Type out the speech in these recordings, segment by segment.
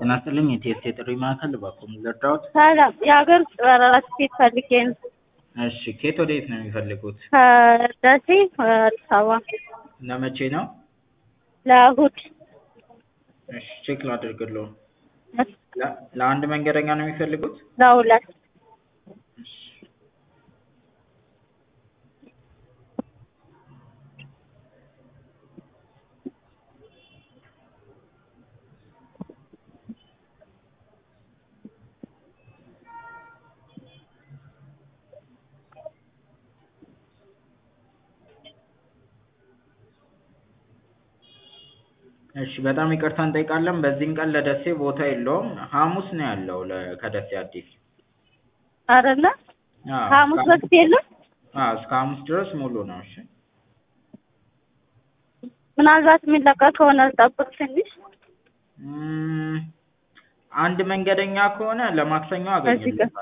ጤና ይስጥልኝ የቲኤስሲ የጥሪ ማዕከል እባክዎ ምን ልርዳዎት? ሰላም የሀገር ውስጥ በረራ ትኬት ፈልጌ ነው። እሺ ከየት ወዴት ነው የሚፈልጉት? ከደሴ አዲስ አበባ ለመቼ ነው? ለእሑድ እሺ ቼክ ላድርግልዎ። ለ- ለአንድ መንገደኛ ነው የሚፈልጉት? ለሁለት እሺ እሺ በጣም ይቅርታ እንጠይቃለን በዚህን ቀን ለደሴ ቦታ የለውም ሐሙስ ነው ያለው ለ ከደሴ አዲስ አይደለ? አዎ ሐሙስ እስከ በፊት የለም? አዎ እስከ ሐሙስ ድረስ ሙሉ ነው እሺ ምናልባት የሚለቀቅ ከሆነ ልጠብቅ ትንሽ እም አንድ መንገደኛ ከሆነ ለማክሰኞ እዚህ ጋር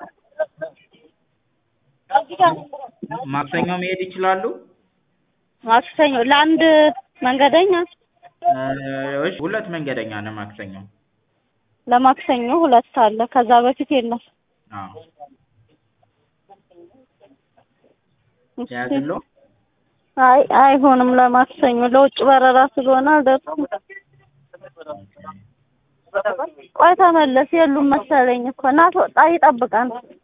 አገኝልዎታለሁ ማክሰኞ መሄድ ይችላሉ? ማክሰኞ ለአንድ መንገደኛ እሺ ሁለት መንገደኛ ነው ማክሰኞ ለማክሰኞ ሁለት አለ ከዛ በፊት የለም። አዎ እሺ። ልያዝልዎ? አይ አይሆንም ለማክሰኞ ለውጭ በረራ ስለሆነ አልደረሱም። ቆይ ተመለስ የሉም መሰለኝ እኮ እና ትወጣ ይጠብቃል